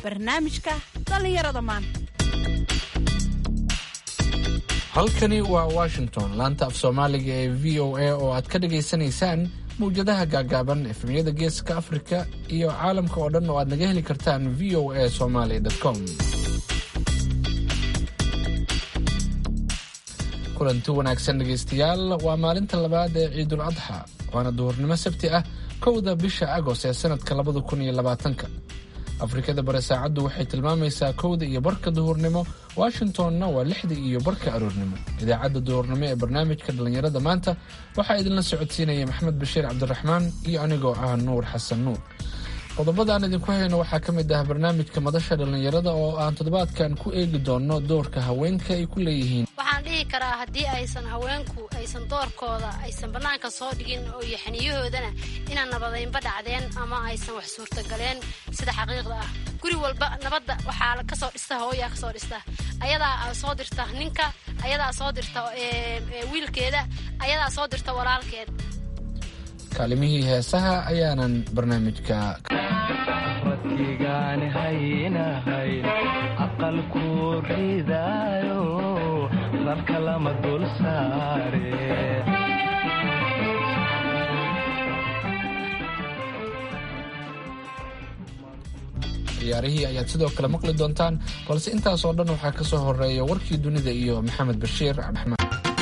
barnaamijka dhallinyarada maanta halkani waa washington laanta af soomaaliga ee v o a oo aad ka dhagaysanaysaan mawjadaha gaagaaban efemyada geeska afrika iyo caalamka oo dhan oo aad naga heli kartaan v o a somaly com kulanti wanaagsan dhegaystayaal waa maalinta labaad ee ciidul adxa waana duhurnimo sabti ah kowda bisha agoost ee sanadka labada kun iyo labaatanka afrikada bare saacaddu waxay tilmaamaysaa kowda iyo barka duhurnimo washingtonna waa lixda iyo barka aroornimo idaacadda duhurnimo ee barnaamijka dhallinyarada maanta waxaa idinla socodsiinaya maxamed bashiir cabdiraxmaan iyo anigoo ah nuur xasan nuur qodobada aan idinku hayno waxaa ka mid ah barnaamijka madasha dhallinyarada oo aan toddobaadkan ku eegi doonno doorka haweenka ay ku leeyihiin waxaan dhihi karaa haddii aysan haweenku aysan doorkooda aysan bannaanka soo dhigin oo yaxniyahoodana inaan nabadaynba dhacdeen ama aysan wax suurtagaleen sida xaqiiqda ah guri walba nabadda waxaa kasoo dhista hooyaa kasoo dhista ayadaa soo dirta ninka ayadaa soo dirta wiilkeeda ayadaa soo dirta walaalkeed kaalimihii heesaha ayaanan barnaamijka radkigaani haynahayn aqalku ridaayo rarka lama dul saare ciyaarihii ayaad sidoo kale maqli doontaan balse intaas oo dhan waxaa ka soo horeeya warkii dunida iyo maxamed bashiir cabdiraxmaan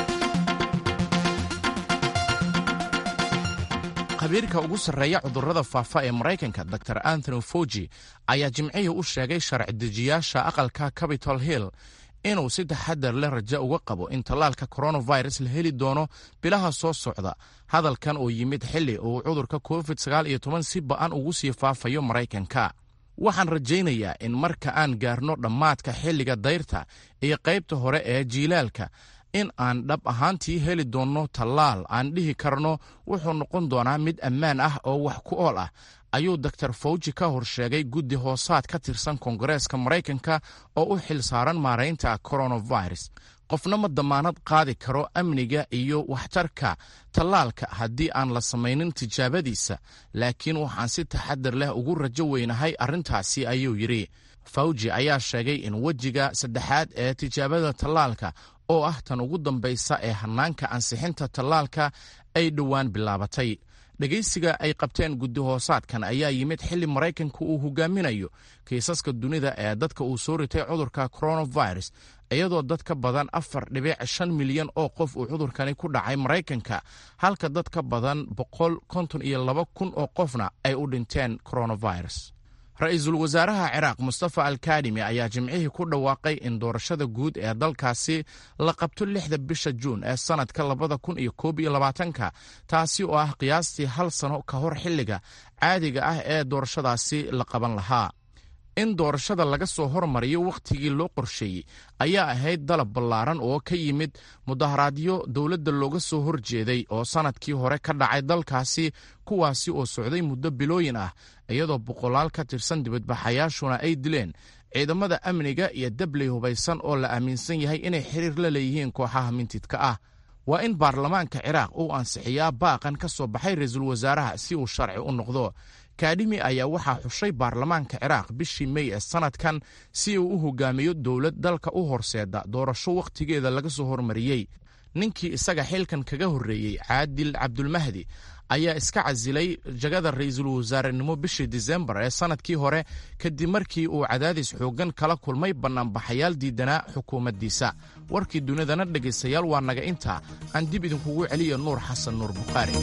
khabiirka ugu sarreeya cudurrada faafa ee maraykanka dor anthony fauji ayaa jimcihii u sheegay sharci dejiyaasha aqalka capitol hill inuu si taxadar leh rajo uga qabo in tallaalka coronavirus la heli doono bilaha soo socda hadalkan oo yimid xilli uu cudurka covid si ba'an ugu sii faafayo maraykanka waxaan rajaynayaa in marka aan gaarno dhammaadka xilliga dayrta iyo qaybta hore ee jiilaalka in aan dhab ahaantii heli doonno tallaal aan dhihi karno wuxuu noqon doonaa mid ammaan ah oo wax ku ool ah ayuu doktor fawji ka hor sheegay guddi hoosaad ka tirsan koongareeska maraykanka oo u xil saaran maaraynta coronavirus qofna ma damaanad qaadi karo amniga iyo waxtarka tallaalka haddii aan la samaynin tijaabadiisa laakiin waxaan si taxadar leh ugu rajo weynahay arrintaasi ayuu yidhi fawji ayaa sheegay in wejiga saddexaad ee tijaabada tallaalka oo ah tan ugu dambaysa ee hannaanka ansixinta tallaalka ay dhowaan bilaabatay dhegaysiga ay qabteen guddi hoosaadkan ayaa yimid xilli maraykanka uu hogaaminayo kiisaska dunida ee dadka uu soo ritay cudurka coronavirus iyadoo dad ka badan afar dhibic shan milyan oo qof uu cudurkani ku dhacay maraykanka halka dad ka badan boqol konton iyo laba kun oo qofna ay u dhinteen coronavirus ra-iisul wasaaraha ciraaq mustafa alkadimi ayaa jimcihii ku dhawaaqay in doorashada guud ee dalkaasi la qabto lixda bisha juun ee sannadka labada kun iyo koob iyo labaatanka taasi oo ah qiyaastii hal sano ka hor xilliga caadiga ah ee doorashadaasi la qaban lahaa in doorashada laga soo hormariyo wakhtigii loo qorsheeyey ayaa ahayd dalab ballaaran oo ka yimid mudaharaadyo dowladda looga soo horjeeday oo sannadkii hore ka dhacay dalkaasi kuwaasi oo socday muddo bilooyin ah iyadoo boqolaal ka tirsan dibadbaxayaashuna ay dileen ciidamada amniga iyo dabley hubaysan oo la aaminsan yahay inay xiriir la leeyihiin kooxaha mintidka ah waa in baarlamaanka ciraaq uu ansixiyaa baaqan ka soo baxay ra-iisul wasaaraha si uu sharci u noqdo kadhimi ayaa waxaa xushay baarlamaanka ciraaq bishii mey ee sannadkan si uu u hogaamiyo dowlad dalka u horseeda doorasho wakhtigeeda laga soo hormariyey ninkii isaga xilkan kaga horreeyey caadil cabdulmahdi ayaa iska casilay jagada ra-iisul wasaarenimo bishii disembar ee sannadkii hore kadib markii uu cadaadis xooggan kala kulmay bannaanbaxayaal diidanaa xukuumaddiisa warkii dunidana dhegaystayaal waa naga intaa aan dib idinkugu celiya nuur xasan nuur bukhaari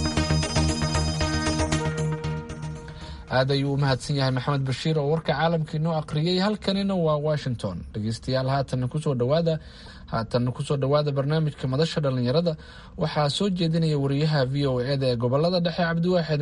aad ayuu u mahadsan yahay maxamed bashiir oo warka caalamka inoo aqriyey halkanina waa washington dhegeystayaal haatanna kusoo dhawaada haatanna kusoo dhowaada barnaamijka madasha dhallinyarada waxaa soo jeedinaya wariyaha v o eda ee gobolada dhexe cabdiwaaxid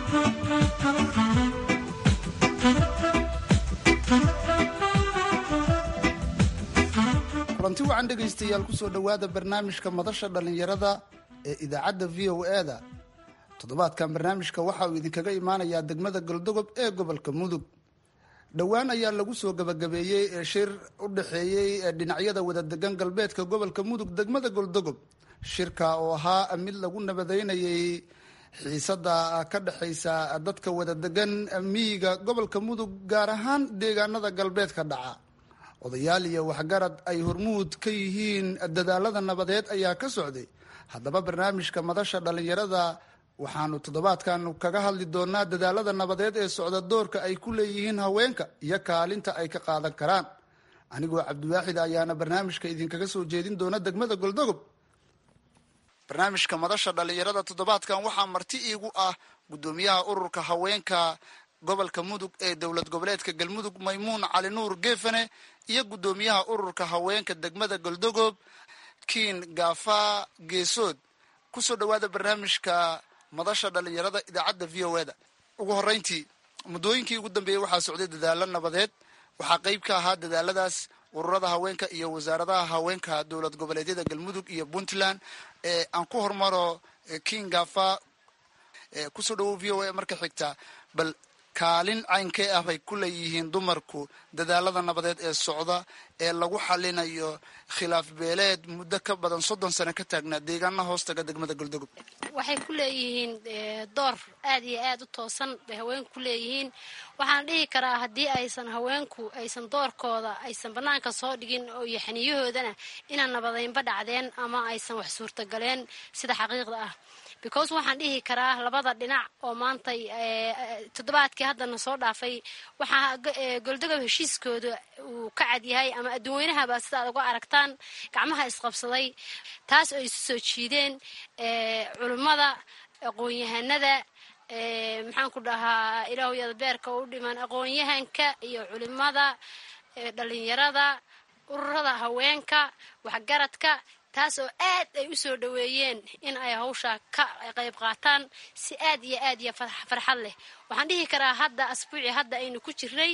kulanti wacan dhegaystayaal kusoo dhowaada barnaamijka madasha dhallinyarada ee idaacadda v o eda toddobaadkan barnaamijka waxa uu idinkaga imaanayaa degmada galdogob ee gobolka mudug dhowaan ayaa lagu soo gabagabeeyey ee shir u dhexeeyey dhinacyada wadadegan galbeedka gobolka mudug degmada goldogob shirka oo ahaa mid lagu nabadeynayay xiisada ka dhexaysa dadka wada degan miyiga gobolka mudug gaar ahaan deegaanada galbeedka dhaca odayaal iyo waxgarad ay hormuud ka yihiin dadaalada nabadeed ayaa ka socday haddaba barnaamijka madasha dhallinyarada waxaanu toddobaadkan kaga hadli doonaa dadaalada nabadeed ee socda doorka ay ku leeyihiin haweenka iyo kaalinta ay ka qaadan karaan anigoo cabdiwaaxid ayaana barnaamijka idinkaga soo jeedin doona degmada goldogob barnaamijka madasha dhallinyarada toddobaadkan waxaa marti iigu ah guddoomiyaha ururka haweenka gobolka mudug ee dowlad goboleedka galmudug maymuun cali nuur geefane iyo guddoomiyaha ururka haweenka degmada goldogob kiin gaafa geesood kusoo dhawaada barnaamijka madasha dhallinyarada idaacadda v o eda ugu horeyntii muddooyinkii ugu dambeeyey waxaa socday dadaalo nabadeed waxaa qeyb ka ahaa dadaaladaas ururada haweenka iyo wasaaradaha haweenka dowlad goboleedyada galmudug iyo puntland aan ku hormaro king gafa kusoo dhawow v o a marka xigta bal kaalin caynkee ah bay ku leeyihiin dumarku dadaalada nabadeed ee socda ee lagu xalinayo khilaaf beeleed muddo ka badan soddon sano ka taagnaa deegaana hoostaga degmada goldogob waxay ku leeyihiin door aad iyo aad u toosan bay haweenku ku leeyihiin waxaan dhihi karaa haddii aysan haweenku aysan doorkooda aysan bannaanka soo dhigin oo iyo xaniyahoodana inaan nabadeynba dhacdeen ama aysan wax suurtagaleen sida xaqiiqda ah because waxaan dhihi karaa labada dhinac oo maantay toddobaadkii haddana soo dhaafay waxaa goldogob heshiiskooda uu ka cad yahay ama adduunweynahaba sida ad uga aragtaan gacmaha isqabsaday taas oo isu soo jiideen culimmada aqoon-yahanada maxaan ku dhahaa ilaahuyada beerka u dhiman aqoon-yahanka iyo culimada dhalinyarada ururada haweenka waxgaradka taas oo aad ay u soo dhoweeyeen in ay hawsha ka qayb qaataan si aad iyo aad iyo farxad leh waxaan dhihi karaa hadda asbuuci hadda aynu ku jirnay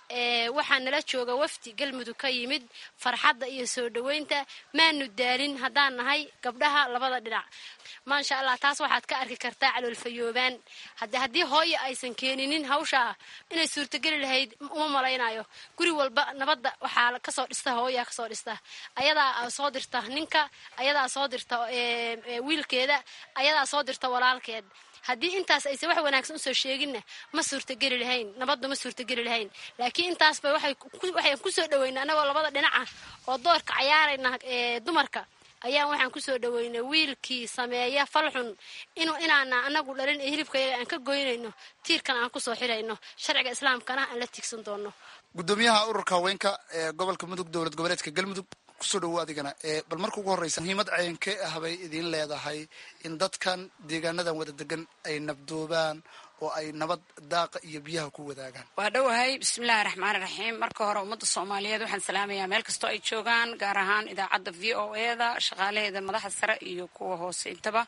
waxaa nala jooga wafdi galmudug ka yimid farxadda iyo soo dhoweynta maanu daalin haddaan nahay gabdhaha labada dhinac maasha allah taas waxaad ka arki kartaa caloolfayoobaan hade haddii hooyo aysan keeninin hawshaa inay suurtogeli lahayd uma malaynayo guri walba nabadda waxaa kasoo dhista hooyaa kasoo dhista ayadaa soo dirta ninka ayadaa soo dirta wiilkeeda ayadaa soo dirta walaalkeed haddii intaas aysan wax wanaagsan usoo sheeginna ma suurtageli lahayn nabadda ma suurtageli lahayn laakiin intaasba waxaan kusoo dhaweyna anagoo labada dhinaca oo doorka cayaarayna dumarka ayaan waxaan kusoo dhaweynay wiilkii sameeya falxun inu inaana anagu dhalin ee hilibkayaga aan ka goynayno tiirkan aan kusoo xirayno sharciga islaamkana aan la tiigsan doono guddoomiyaha ururka haweenka ee gobolka mudug dowlad goboleedka galmudug kusoo dhawo adigana bal marka ugu horreysa muhiimad caynkee ah bay idiin leedahay in dadkan deegaanadan wada degan ay nabdoobaan oo ay nabad daaqa iyo biyaha ku wadaagaan waa dhowahay bismillahi raxmaani raxiim marka hore ummadda soomaaliyeed waxaan salaamayaa meel kastoo ay joogaan gaar ahaan idaacadda v o eda shaqaalaheeda madaxa sare iyo kuwa hoose intaba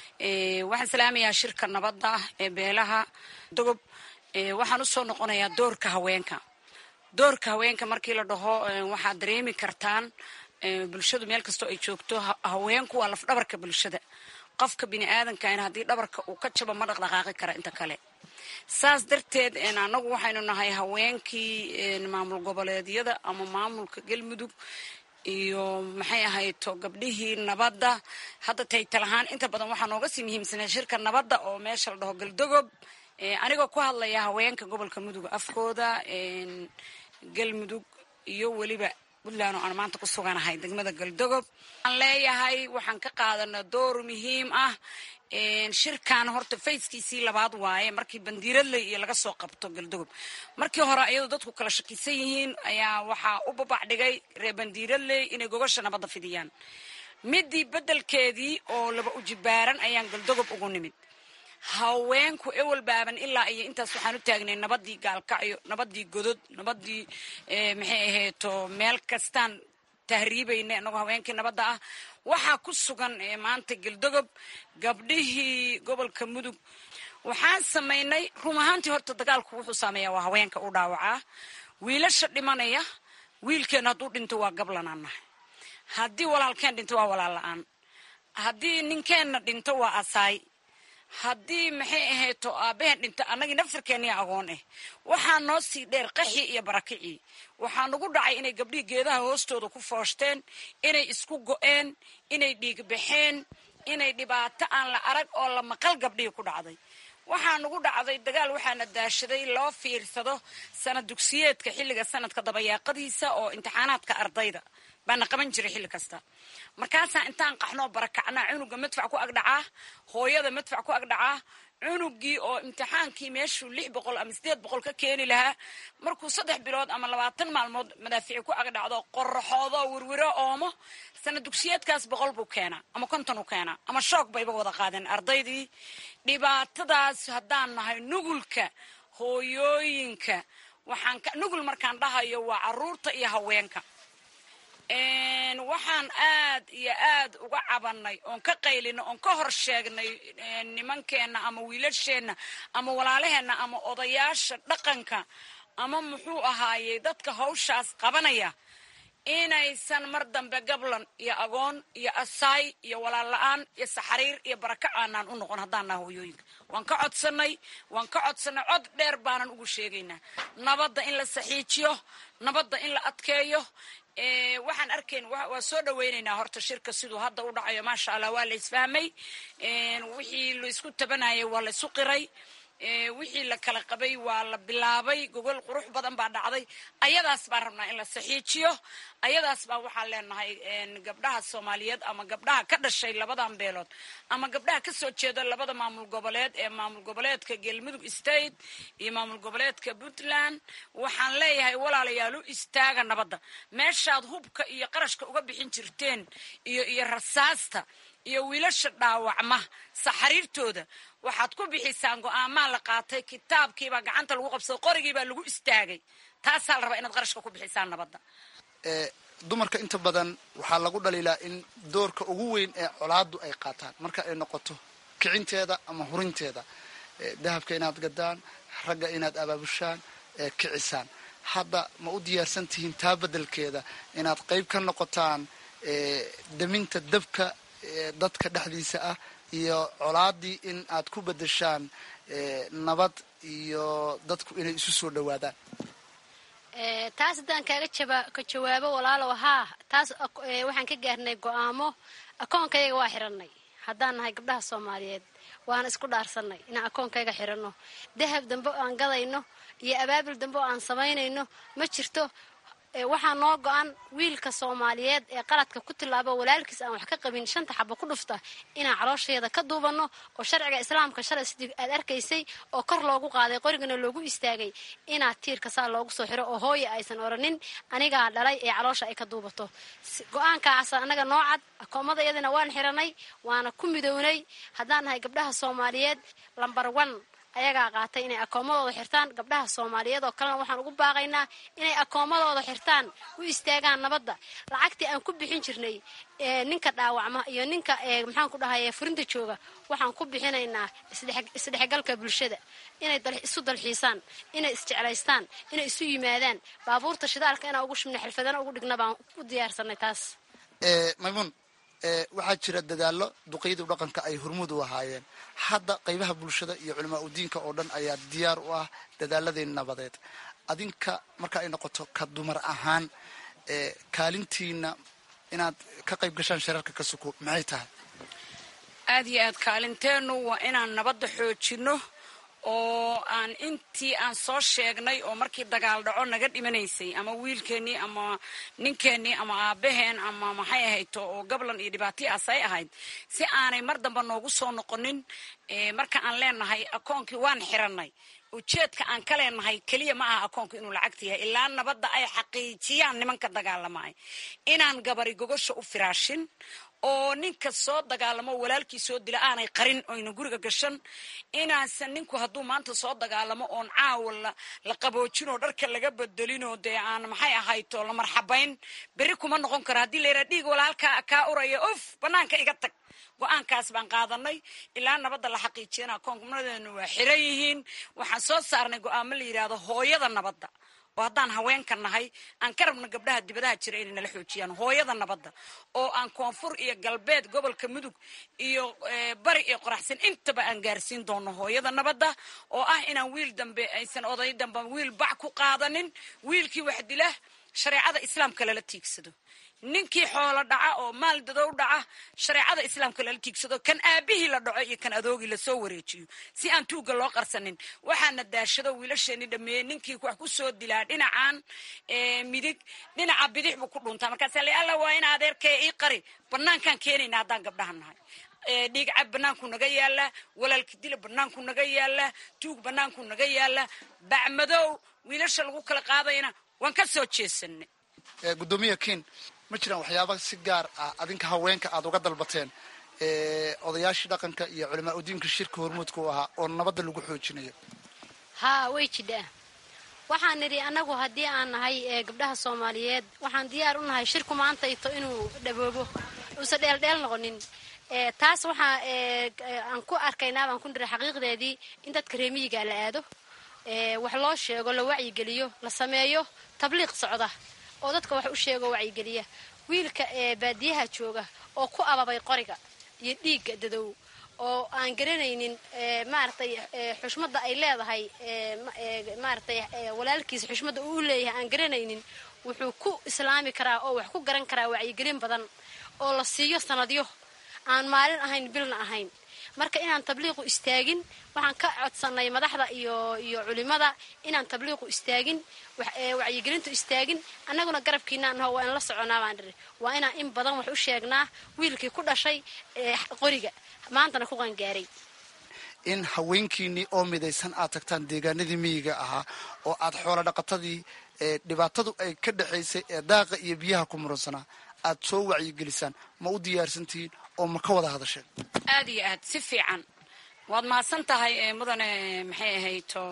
waxaan salaamayaa shirka nabadda ee beelaha dogob waxaan usoo noqonayaa doorka haweenka doorka haweenka markii la dhaho waxaad dareemi kartaan bulshadu meel kastoo ay joogto haweenku waa lafdhabarka bulshada qofka bini aadankan haddii dhabarka uu ka jabo ma dhaqdhaqaaqi kara inta kale saas darteed anagu waxaynu nahay haweenkii maamul goboleedyada ama maamulka galmudug iyo maxay ahayto gabdhihii nabadda hadda taytal ahaan inta badan waxaa nooga sii muhiimsanaa shirka nabadda oo meesha la dhaho galdogob anigoo ku hadlaya haweenka gobolka mudug afkooda galmudug iyo weliba puntland oo aan maanta ku suganahay degmada galdogob waxaan leeyahay waxaan ka qaadanaa door muhiim ah shirkan horta fayskiisii labaad waaye markii bandiiradley iyo laga soo qabto galdogob markii hore ayadoo dadku kala shakisan yihiin ayaa waxaa u babac dhigay reer bandiiradley inay gogosha nabadda fidiyaan midii beddelkeedii oo laba ujibaaran ayaan galdogob ugu nimid haweenku ewel baaban ilaa iyo intaas waxaan u taagnay nabadii gaalkacyo nabadii godod nabadii maxay ahayto meel kastaan tahriibayna inagoo haweenkii nabadda ah waxaa ku sugan maanta galdogob gabdhihii gobolka mudug waxaan samaynay run ahaantii horta dagaalku wuxuu saameeyaa waa haweenka u dhaawacaa wiilasha dhimanaya wiilkeena hadduu dhinto waa gablanaan nahay haddii walaalkeen dhinto waa walaal la-aan haddii ninkeenna dhinto waa asaay haddii maxay ahayto aabaheen dhinta annagii naftarkeeniya agoon ah waxaa noo sii dheer qaxii iyo barakicii waxaa nagu dhacay inay gabdhihii geedaha hoostooda ku fooshteen inay isku go-een inay dhiigbaxeen inay dhibaato aan la arag oo la maqal gabdhihii ku dhacday waxaa nugu dhacday dagaal waxaana daashaday loo fiirsado sanad dugsiyeedka xilliga sanadka dabayaaqadiisa oo imtixaanaadka ardayda baana qaban jiray xilli kasta markaasaa intaan qaxnoo barakacnaa cunuga madfac ku agdhacaa hooyada madfac ku agdhacaa cunugii oo imtixaankii meeshuu lix boqol ama sideed boqol ka keeni lahaa markuu saddex bilood ama labaatan maalmood madaafici ku agdhacdo qoraxoodo wirwiro oomo sanad dugsiyeedkaas boqol buu keenaa ama konton u keenaa ama shoog bayba wada qaadeen ardaydii dhibaatadaas haddaan nahay nugulka hooyooyinka waxaan nugul markaan dhahayo waa caruurta iyo haweenka waxaan aad iyo aad uga cabanay oon ka qaylino oon ka hor sheegnay nimankeenna ama wiilasheenna ama walaalaheenna ama odayaasha dhaqanka ama muxuu ahaayey dadka hawshaas qabanaya inaysan mar dambe gablan iyo agoon iyo asaay iyo walaal la-aan iyo saxariir iyo baraka aanaan u noqon haddaan naha hooyooyinka waan ka codsanay waan ka codsanay cod dheer baanan ugu sheegaynaa nabadda in la saxiijiyo nabadda in la adkeeyo waxaan arkayn waa soo dhaweynaynaa horta shirka siduu hadda u dhacayo maasha allah waa la isfahmay wixii laisku tabanayay waa la isu qiray wixii la kala qabay waa la bilaabay gogol qurux badan baa dhacday ayadaas baan rabnaa in la saxiijiyo ayadaas baa waxaan leenahay gabdhaha soomaaliyeed ama gabdhaha ka dhashay labadan beelood ama gabdhaha kasoo jeeda labada maamul goboleed ee maamul goboleedka galmudug state iyo maamul goboleedka puntland waxaan leeyahay walaalayaal u istaaga nabadda meeshaad hubka iyo qarashka uga bixin jirteen iyo iyo rasaasta iyo wiilasha dhaawacma saxariirtooda waxaad ku bixisaan go-aamaa la qaatay kitaabkiibaa gacanta lagu qabsaday qorigiibaa lagu istaagay taasaa la rabaa inaad qarashka ku bixisaan nabadda dumarka inta badan waxaa lagu dhaliilaa in doorka ugu weyn ee colaadu ay qaataan marka ay noqoto kicinteeda ama hurinteeda dahabka inaad gadaan ragga inaad abaabushaan kicisaan hadda ma u diyaarsan tihiin taa beddelkeeda inaad qayb ka noqotaan daminta dabka dadka dhexdiisa ah iyo colaadii in aad ku bedeshaan nabad iyo dadku inay isu soo dhawaadaan taas haddaan kaaga jaba ka jawaabo walaalow haa taas waxaan ka gaarnay go-aamo akoonkayga waa xiranay haddaan nahay gabdhaha soomaaliyeed waana isku dhaarsanay inaan akoonkayga xiranno dahab dambe oo aan gadayno iyo abaabil dambe oo aan samaynayno ma jirto waxaa noo go-an wiilka soomaaliyeed ee qaladka ku tilaabo walaalkiis aan wax ka qabin shanta xabo ku dhufta inaan caloosheeda ka duubanno oo sharciga islaamka shalay sidii aad arkaysay oo kor loogu qaaday qorigana loogu istaagay inaad tiirka saa loogu soo xiro oo hooya aysan oranin anigaa dhalay ee caloosha ay ka duubato go-aankaas annaga noo cad akoomada iyadana waan xiranay waana ku midownay haddaan nahay gabdhaha soomaaliyeed lambar one ayagaa qaatay inay akoomadooda xirtaan gabdhaha soomaaliyeed oo kalena waxaan ugu baaqaynaa inay akoomadooda xirtaan u istaagaan nabadda lacagtii aan ku bixin jirnay ninka dhaawacma iyo ninka maxaan ku dhahay furinta jooga waxaan ku bixinaynaa isdhexgalka bulshada inay isu dalxiisaan inay isjeclaystaan inay isu yimaadaan baabuurta shidaalka inaan ugu shubna xirfadana ugu dhigna baan u diyaarsanay taas maymuun waxaa jira dadaallo duqeydii dhaqanka ay hormuud u ahaayeen hadda qaybaha bulshada iyo culamaa udiinka oo dhan ayaa diyaar u ah dadaaladii nabadeed adinka marka ay noqoto ka dumar ahaan kaalintiina inaad ka qayb gashaan shirarka ka suko maxay tahay aad iyo aad kaalinteennu waa inaan nabadda xoojinno oo aan intii aan soo sheegnay oo markii dagaal dhaco naga dhimanaysay ama wiilkeennii ama ninkeennii ama aabaheen ama maxay ahayto oo gablan iyo dhibaataiaas ay ahayd si aanay mar damba noogu soo noqonin marka aan leenahay akoonkii waan xiranay ujeedka aan ka leenahay keliya ma aha akoonku inuu lacagta yahay ilaa nabadda ay xaqiijiyaan nimanka dagaalamay inaan gabari gogosha u firaashin oo ninka soo dagaalamo walaalkii soo dila aanay qarin oyna guriga gashan inaasan ninku hadduu maanta soo dagaalamo oon caawa la qaboojinoo dharka laga bedelinoo dee aan maxay ahayto la marxabayn berri kuma noqon karo haddii layidhaha dhiig walaalkaa kaa uraya of banaanka iga tag go-aankaas baan qaadanay ilaa nabadda la xaqiijiyana akoonkunadeenu waa xiran yihiin waxaan soo saarnay go-aamo la yidhaahdo hooyada nabadda oo haddaan haweenka nahay aan ka rabno gabdhaha dibadaha jira inay nala xoojiyaan hooyada nabadda oo aan koonfur iyo galbeed gobolka mudug iyo bari iyo qoraxsan intaba aan gaarsiin doono hooyada nabadda oo ah inaan wiil dambe aysan oday dambe wiil bac ku qaadanin wiilkii wax dila shareecada islaamka lala tiigsado ninkii xoolo dhaca oo maal dadow dhaca shareecada islaamka lala tiigsado kan aabihii la dhaco iyo kan adoogii lasoo wareejiyo si aan tuugga loo qarsanin waxaana daashado wiilasheeni dhameeyey ninkii wax ku soo dilaa dhinacan midig dhinaca bidix buu ku dhuntaa markaasa la alla waa in adeerkee ii qari banaankaan keenayna haddaan gabdhaha nahay dhiig cab banaanku naga yaala walaalka dila banaanku naga yaala tuug banaanku naga yaala bacmadow wiilasha lagu kala qaadayna waan ka soo jeesanay gudoomiya ken ma jiraan waxyaaba si gaar ah adinka haweenka aada uga dalbateen odayaashii dhaqanka iyo culamaa udiinka shirka hormuudka u ahaa oo nabadda lagu xoojinayo haa way jidhaa waxaan nidhi annagu haddii aan nahay gabdhaha soomaaliyeed waxaan diyaar u nahay shirku maantayto inuu dhaboobo uusan dheeldheel noqonin taas waxaa aan ku arkaynaa baan ku nidhi xaqiiqdeedii in dadka reemiyiga la aado wax loo sheego la wacyigeliyo la sameeyo tabliiq socda oo dadka wax u sheego wacyigeliya wiilka baadiyaha jooga oo ku ababay qoriga iyo dhiigga dadow oo aan garanaynin maaragtay xushmadda ay leedahay maaragtay walaalkiisa xushmadda uu leeyahay aan garanaynin wuxuu ku islaami karaa oo wax ku garan karaa wacyigelin badan oo la siiyo sanadyo aan maalin ahayn bilna ahayn marka inaan tabliiqu istaagin waxaan ka codsanay madaxda iyo iyo culimada inaan tabliiqu istaagin wacyigelintu istaagin annaguna garabkiinaan naho waa in la soconaa baan dhiri waa inaan in badan wax u sheegnaa wiilkii ku dhashay qoriga maantana ku qangaaray in haweenkiinii oo midaysan aad tagtaan deegaanadii miyiga ahaa oo aad xoolo dhaqatadii dhibaatadu ay ka dhexaysay ee daaqa iyo biyaha ku muransanaa aad soo wacyigelisaan ma u diyaarsantihiin oo ma ka wada hadasheen aad iyo aad si fiican waad mahadsan tahay mudane maxay ahayto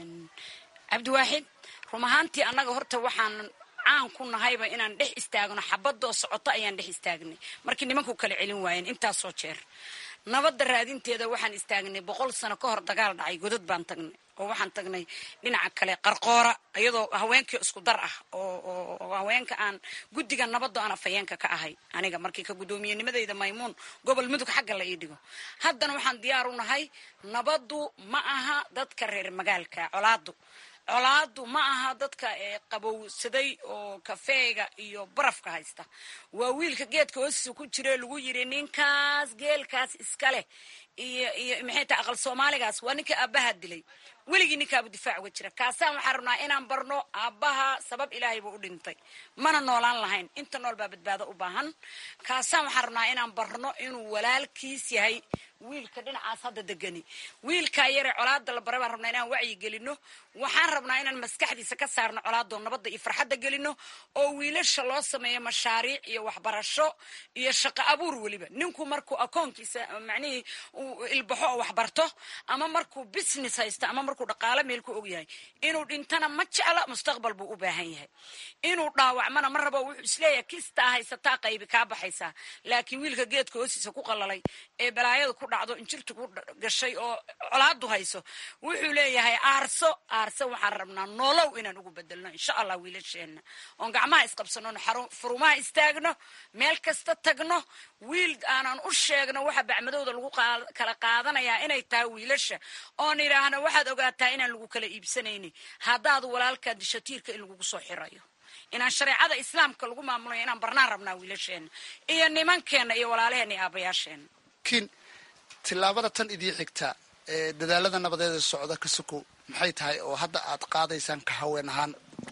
cabdiwaaxid rum ahaantii annaga horta waxaan caan ku nahayba inaan dhex istaagno xabadoo socoto ayaan dhex istaagnay markii nimanku kala celin waayeen intaasoo jeer nabadda raadinteeda waxaan istaagnay boqol sano ka hor dagaal dhacay godad baan tagnay oo waxaan tagnay dhinaca kale qarqoora iyadoo haweenkii isku dar ah oo haweenka aan guddiga nabaddo aan afhayeenka ka ahay aniga markii ka guddoomiyennimadeyda maymuun gobol mudug xagga la ii dhigo haddana waxaan diyaar u nahay nabaddu ma aha dadka reer magaalka colaadu colaadu ma aha dadka qabowsaday oo kafeega iyo barafka haysta waa wiilka geedka hoostiisa ku jire lagu yiri ninkaas geelkaas iska leh iyo iyo maxay tahay aqal soomaaligaas waa ninka aabbaha dilay weligii ninkaabu difaac uga jira kaasaan waxaan rabnaa inaan barno aabbaha sabab ilaahay buu u dhintay mana noolaan lahayn inta nool baa badbaado u baahan kaasaan waxaan rabnaa inaan barno inuu walaalkiis yahay wiilka dhinacaas hadda degani wiilkaa yare colaada la bare baan rabnaa inaan wacyi gelino waxaan rabnaa inaan maskaxdiisa ka saarno colaadoo nabadda iyo farxadda gelino oo wiilasha loo sameeyo mashaariic iyo waxbarasho iyo shaqo abuur weliba ninku markuu akoonkiisa macnihii uu ilbaxo oo waxbarto ama markuu business haysto ama markuu dhaqaalo meel ku ogyahay inuu dhintana ma jecla mustaqbal buu u baahan yahay inuu dhaawacmana ma rabo wuxuu isleeyahay kistaa haysataa qaybi kaa baxaysaa laakiin wiilka geedka hoostiisa ku qalalay ee balaayada ku dhacdo injirta ku gashay oo colaadu hayso wuxuu leeyahay aarso aarso waxaan rabnaa noolow inaan ugu bedelno insha allah wiilasheenna oon gacmaha isqabsano furumaha istaagno meel kasta tagno wiil aanan u sheegno waxa bacmadowda lagu kala qaadanayaa inay tahay wiilasha oon idhaahno waxaad ogaataa inaan lagu kala iibsanayni haddaad walaalkaa disho tiirka in lagugu soo xirayo inaan shareecada islaamka lagu maamulayo inaan barnaan rabnaa wiilasheenna iyo nimankeenna iyo walaalaheenna iyo aabayaasheenna kin tillaabada tan idii xigta ee dadaalada nabadeeda socda ka sokow maxay tahay oo hadda aad qaadaysaan ka haween ahaan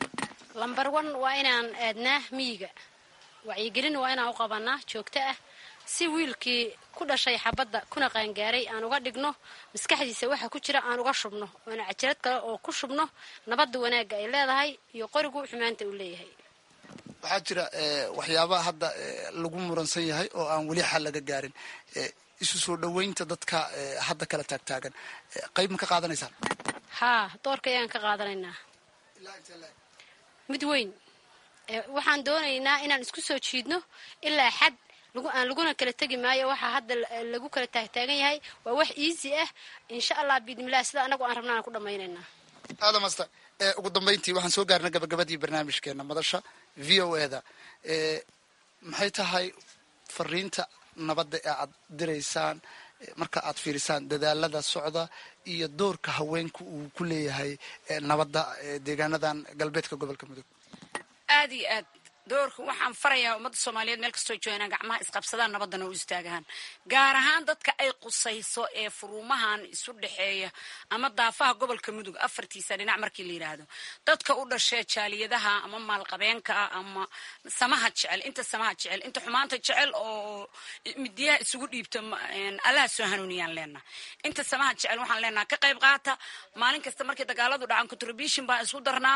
lambar one waa inaan aadnaa miyiga wacyigelin waa inaan u qabanaa joogto ah si wiilkii ku dhashay xabadda kuna qaangaaray aan uga dhigno maskaxdiisa waxa ku jira aan uga shubno oona cajalad kale oo ku shubno nabadda wanaagga ay leedahay iyo qorigu xumaanta uu leeyahay waxaa jira waxyaabaha hadda lagu muransan yahay oo aan weli xal laga gaarin isu soo dhoweynta dadka hadda kala taagtaagan qayb ma ka qaadanaysaan haa doorka ayaan ka qaadanaynaa mid weyn waxaan doonaynaa inaan isku soo jiidno ilaa xad aan laguna kala tegi maayo waxaa hadda lagu kala taagtaagan yahay waa wax easy ah insha allah biidnilah sida anagu aan rabnaan ku dhamaynaynaa aadam asta ugu dambayntii waxaan soo gaarnay gabagabadii barnaamijkeena madasha v o eda maxay tahay fariinta nabadda ee aad diraysaan marka aad fiirisaan dadaalada socda iyo doorka haweenka uu ku leeyahay nabadda deegaanadan galbeedka gobolka mudug aad iyo aad doorka waxaan farayaa ummadda soomaaliyeed meel kastoo joogaan gacmaha isqabsadaan nabadana u istaagaan gaar ahaan dadka ay qusayso ee furuumahan isu dhexeeya ama daafaha gobolka mudug afartiisa dhinac markii la yidhaahdo dadka u dhashee jaaliyadaha ama maalqabeenka ah ama samaha jecel inta samaha jecel inta xumaanta jecel oo midiyaha isugu dhiibta allaha soo hanuuniyaan leenaha inta samaha jecel waxaan leenaha ka qayb qaata maalin kasta markii dagaaladu dhacan contribution baan isku darnaa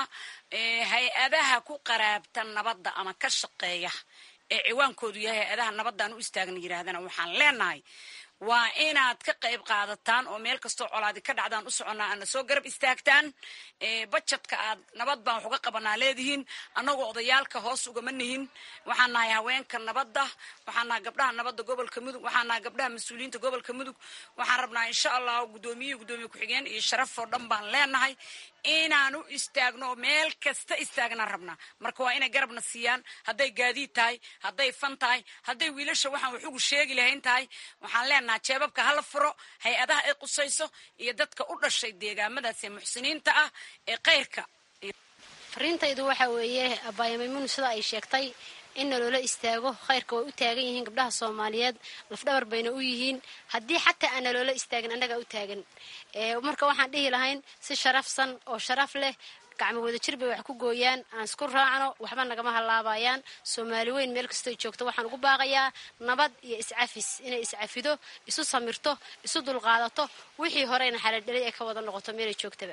hay-adaha ku qaraabta nabadda ama ka shaqeeya ee ciwaankoodu yahay hay-adaha nabadaan u istaagna yidhaahdana waxaan leenahay waa inaad ka qayb qaadataan oo meel kastoo colaadi ka dhacdaan u soconnaa aadna soo garab istaagtaan bajetka aad nabad baan wax uga qabanaa leedihiin annagoo odayaalka hoos ugama nihin waxaan nahay haweenka nabadda waxaan nahay gabdhaha nabadda gobolka mudug waxaan nahay gabdhaha mas-uuliyiinta gobolka mudug waxaan rabnaa insha allah guddoomiye guddoomiye ku-xigeen iyo sharaf oo dhan baan leenahay inaan u istaagno meel kasta istaagnaan rabnaa marka waa inay garabna siiyaan hadday gaadiid tahay hadday fan tahay hadday wiilasha waxaan waxugu sheegi lahayn tahay waxaan leenaha jeebabka hala furo hay-adaha ay qusayso iyo dadka u dhashay deegaamadaas ee muxsiniinta ah ee kayrka fariintaydu waxa weeye abaayo maymuun sida ay sheegtay in naloola istaago khayrka way u taagan yihiin gabdhaha soomaaliyeed lafdhabar bayna u yihiin haddii xataa aan naloola istaagin annagaa u taagan marka waxaan dhihi lahayn si sharafsan oo sharaf leh gacmo wada jir bay wax ku gooyaan aan isku raacno waxba nagama halaabayaan soomaali weyn meel kastoo joogto waxaan ugu baaqayaa nabad iyo iscafis inay iscafido isu samirto isu dulqaadato wixii horeyna xaladhelay ay ka wada noqoto meelay joogtaba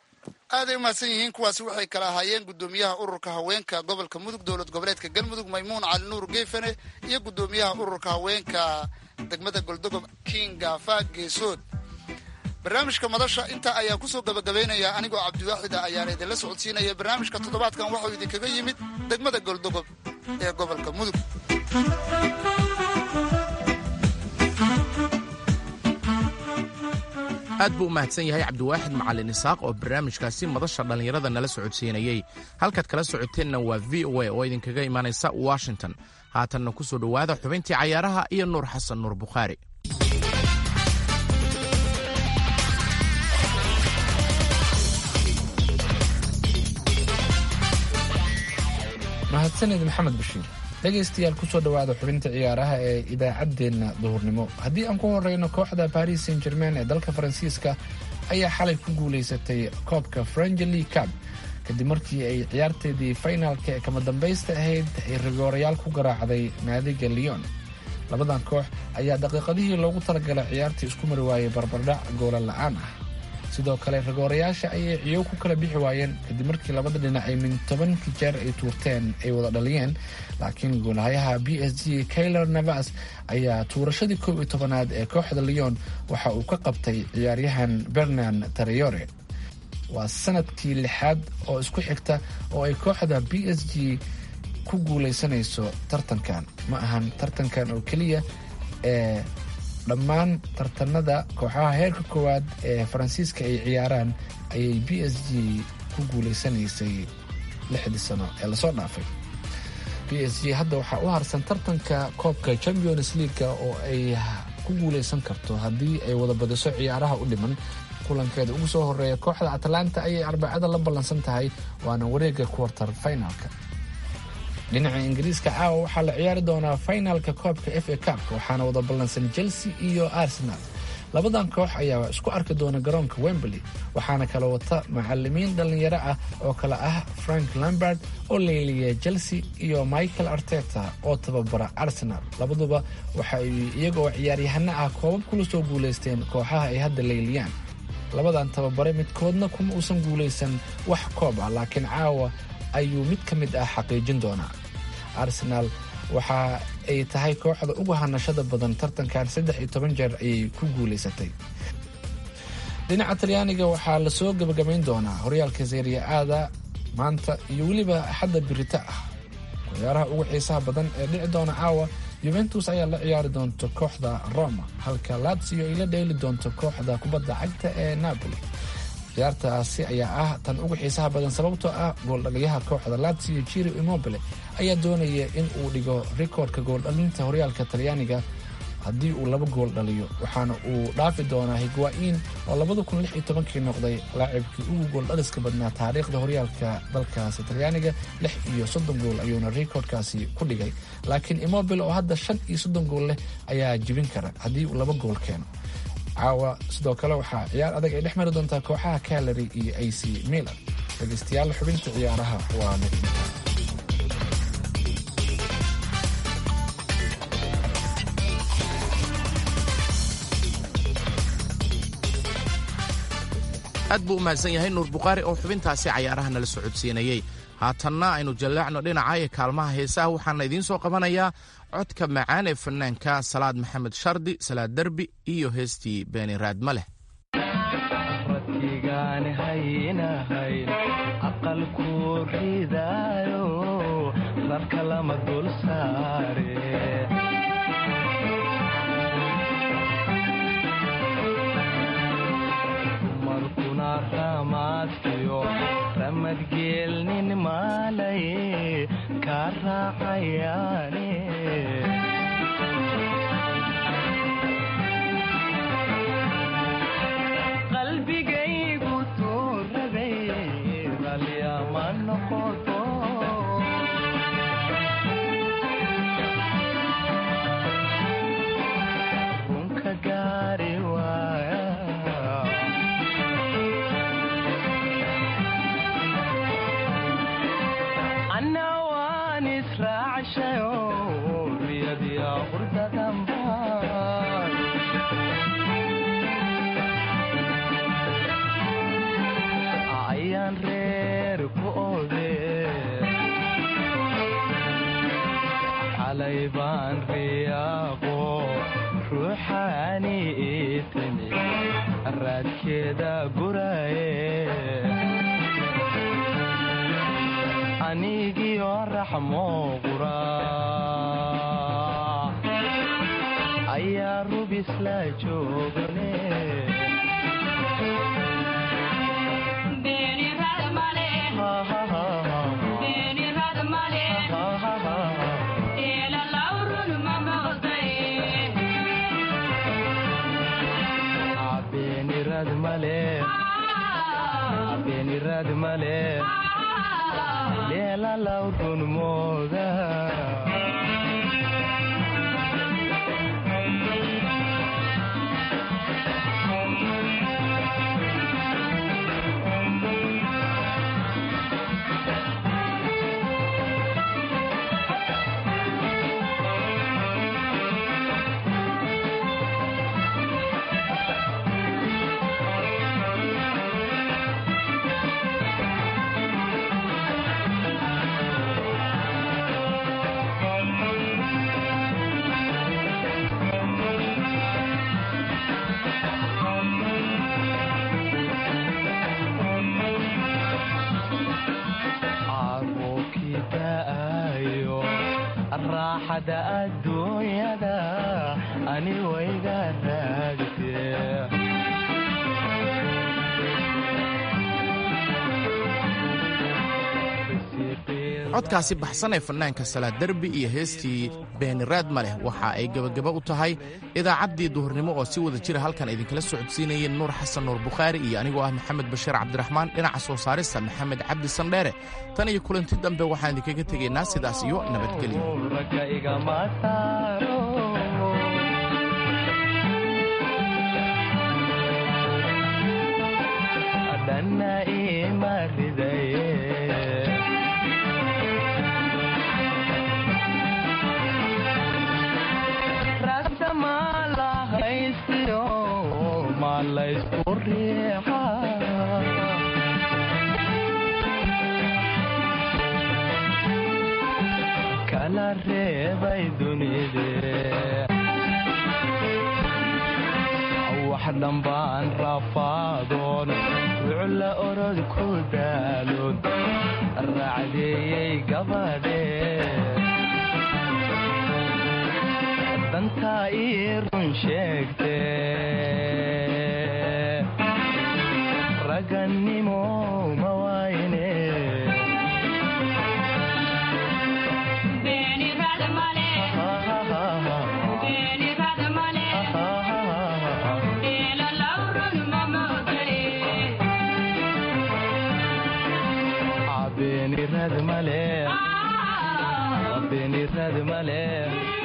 aaday umahadsan yihiin kuwaasi waxay kala ahaayeen guddoomiyaha ururka haweenka gobolka mudug dowlad goboleedka galmudug maymuun cali nuur geefane iyo guddoomiyaha ururka haweenka degmada goldogob kinga faag geesood barnaamijka madasha intaa ayaan kusoo gabagabaynayaa anigoo cabdiwaaxida ayaana idinla socodsiinaya barnaamijka toddobaadkan waxau idinkaga yimid degmada goldogob ee gobolka mudug aad buu u mahadsan yahay cabdiwaaxid macalin isaaq oo barnaamijkaasi madasha dhallinyarada nala socodsiinayey halkaad kala socoteenna waa v o a oo idinkaga imaanaysa washington haatanna ku soo dhowaada xubintii cayaaraha iyo nuur xasan nuur bukhaari mahadsanid maxamed bashiir dhegaystayaal kusoo dhowaada xubinta ciyaaraha ee idaacaddeenna duhurnimo haddii aan ku horeyno kooxda paris saint germain ee dalka faransiiska ayaa xalay ku guulaysatay koobka frangeli cab kadib markii ay ciyaarteedii faynaalka ee kama dambaysta ahayd ay rigoorayaal ku garaacday naadiga leon labadan koox ayaa daqiiqadihii loogu talagalay ciyaartii isku mari waayay barbardhac goola la-aan ah sidoo kale ragoorayaasha ayay ciyow ku kala bixi waayeen kadib markii labada dhinac ay min tobankii jeer ay tuurteen ay wada dhaliyeen laakiin goolahayaha b s g kaylor navas ayaa tuurashadii koob iyo tobanaad ee kooxda leon waxa uu ka qabtay ciyaaryahan bernan tareyore waa sanadkii lixaad oo isku xigta oo ay kooxda b s g ku guulaysanayso tartankan ma ahan tartankan oo keliya ee dhammaan tartanada kooxaha heerka koowaad ee faransiiska ay ciyaaraan ayay b s g ku guulaysanaysay lixdii sano ee lasoo dhaafay b s g hadda waxaa u harsan tartanka koobka champions leaguega oo ay ku guulaysan karto haddii ay wada badiso ciyaaraha u dhiman kulankeeda ugu soo horeeya kooxda atlanta ayay arbacada la ballansan tahay waana wareega quarter finalka dhinaca ingiriiska caawa waxaa la ciyaari doonaa finalka koobka f a cupka waxaana wada ballansan chelsea iyo arsenal labadan koox ayaa isku arki doona garoonka wemberley waxaana kala wata macalimiin dhallinyaro ah oo kale ah frank lambert oo leeliya chelsea iyo michael arteta oo tababara arsenal labaduba waxa ay iyagoo ciyaaryahano ah koobab kula soo guulaysteen kooxaha ay hadda leyliyaan labadan tababare midkoodna kuma uusan guulaysan wax koob ah laakiin caawa ayuu mid ka mid ah xaqiijin doonaa arsenaal waxa ay tahay kooxda ugu hanashada badan tartankan saddex iyo toban jeer ayay ku guulaysatay dhinaca talyaaniga waxaa lasoo gebagabayn doonaa horyaalka seeriya aada maanta iyo weliba axadda birita ah ciyaaraha ugu xiisaha badan ee dhici doona caawa yuventus ayaa la ciyaari doonta kooxda roma halka latsio ay la dheeli doonto kooxda kubadda cagta ee napoli ciyaartaasi ayaa ah tan ugu xiisaha badan sababtoo ah gooldhaliyaha kooxda latsio jiro immobile ayaa doonaya in uu dhigo rikoorka gooldhalinta horyaalka talyaaniga haddii uu laba gool dhaliyo waxaana uu dhaafi doonaa higwaa'iin oo labada kun lix iyo tobankii noqday laacibkii ugu gool dhaliska badnaa taariikhda horyaalka dalkaasi talyaaniga lix iyo soddon gool ayuuna rikoodhkaasi ku dhigay laakiin imobile oo hadda shan iyo soddon gool leh ayaa jibin kara haddii uu laba gool keeno caawa sidoo kale waxaa ciyaar adag ay dhex mari doontaa kooxaha calary iyo a c milan dhegeystayaal xubinta ciyaaraha waa mid aad buu u mahadsan yahay nuur bukhaari oo xubintaasi cayaaraha nala socodsiinayey haatanna aynu jallaacno dhinaca ee kaalmaha heesaha waxaana idiin soo qabanayaa codka macaan ee fanaanka salaad maxamed shardi salaad derbi iyo heestii beeni raadma leh radkigaan haynahayn aqalku ridaayo rarka lama dul saare dumarkuna ramaadkiyo ramadgeelnin maalaye kaa raacayaane qalbigaygu tuurabay ralyama noqoto runka gaari waaya anna waan israacshayo riyadiya qurdadanbaan ayaan reer ku ode xalay baan riyaaqo ruuxaani ii timi raadkeeda guraye anigiyo raxmo qura ayaa rubis la joogane beenirad male beenirad male leela lawrun mooda caruurkii da'ayo raaxada adduunyada ani wayga raagtee codkaasi baxsan ee fanaanka salaad derbi iyo heestii beeniraad ma leh waxa ay gebagaba u tahay idaacaddii duhurnimo oo si wada jira halkan idinkala socodsiinayeen nuur xasan nuur bukhaari iyo anigoo ah maxamed bashiir cabdiraxmaan dhinaca soo saarista maxamed cabdi sandheere tan iyo kulanti dambe waxaan idinkaga tegaynaa sidaas iyo nabadgelyo ragga igama saaro dhanna ima ridaye ragta maa la haystiyo maa laysku riixa kala reebay dunide wax dhambaan rafaadoon rucla orod ku daaloon raacdeeyey gabadhe dantaa ii run sheegte ragani